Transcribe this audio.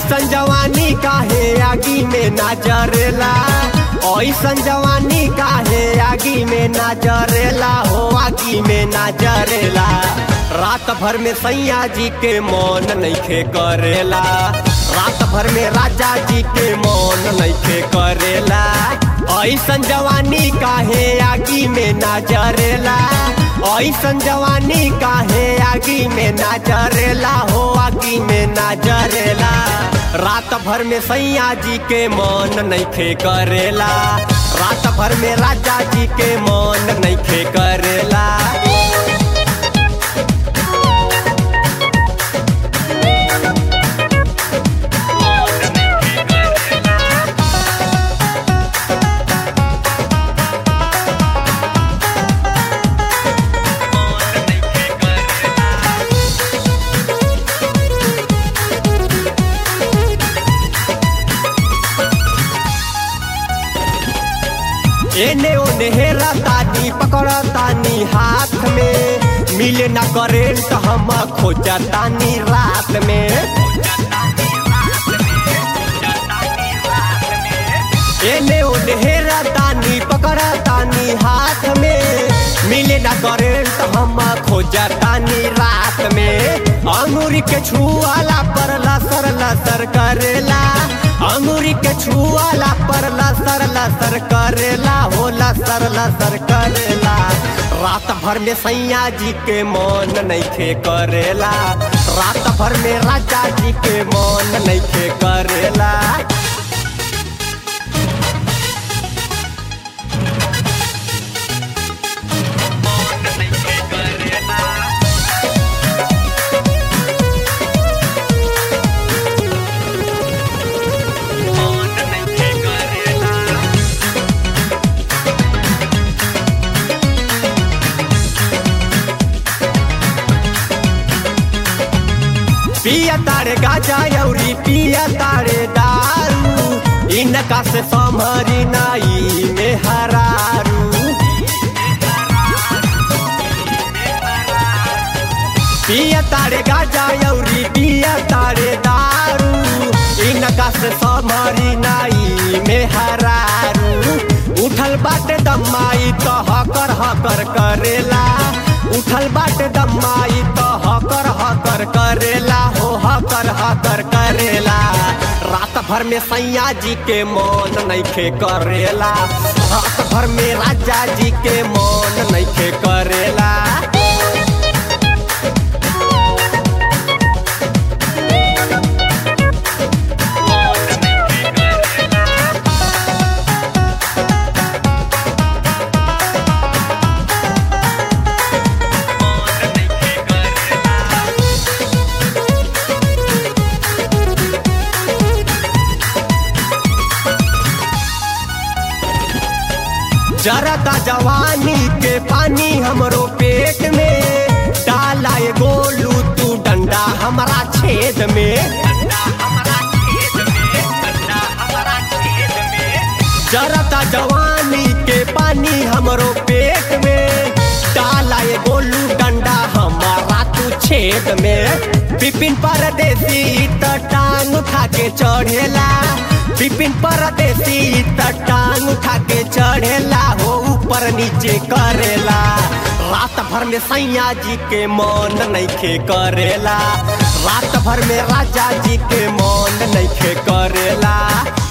ऐसन जवानी काहे आगी में ना जरेला ऐसन जवानी काहे आगी में ना जरेला हो आगी में ना जरेला रात भर में सैया जी के मौन नइखे करेला रात भर में राजा जी के मौन नइखे करेला ऐसन जवानी काहे आगी में ना जरेला ऐसन जवानी काहे आगी में ना जरेला हो आगी में ना जरेला रात भर में सैया जी के मौन नइखे करेला रात भर में राजा जी के मौन नइखे करेला एने ओने हेरा तानी पकड़ा तानी हाथ में मिले ना करेंट हम खोजा तानी रात में एने ओने हेरा तानी पकड़ा तानी हाथ में मिले ना करेंट हम खोजा तानी रात में अंगूरी के छुआला पर लसर लसर करेला अंगूरी के छुआला पर लसर लसर करेला हो लसर लसर करेला रात भर में सैया जी के मौन नइखे करेला रात भर में राजा जी के मौन नइखे करेला पिया तारे गाजा यौरी पिया तारे दारू इनका से समरी नाई में हरारू पिया तारे गाजा यौरी पिया तारे दारू इनका से समरी नाई में हरारू उठल बाटे दमाई तो हकर हकर करेला उठल बाटे दमाई तो हकर हकर करेला हो हकर हकर करेला रात भर में सैया जी के मौन नइखे करेला रात भर में राजा जी के मौन नइखे करेला जरता जवानी के पानी हमरो पेट में डाला ये गोलू तू डंडा हमारा छेद में जरता जवानी के पानी हमरो पेट में डाला ये गोलू डंडा हमारा तू छेद में बिपिन परदेसी त टांग उठा के चढ़ेला बिपिन परदेसी त टांग उठा के चढ़ेला हो ऊपर नीचे करेला रात भर में सैया जी के मौन नइखे करेला रात भर में राजा जी के मौन नइखे करेला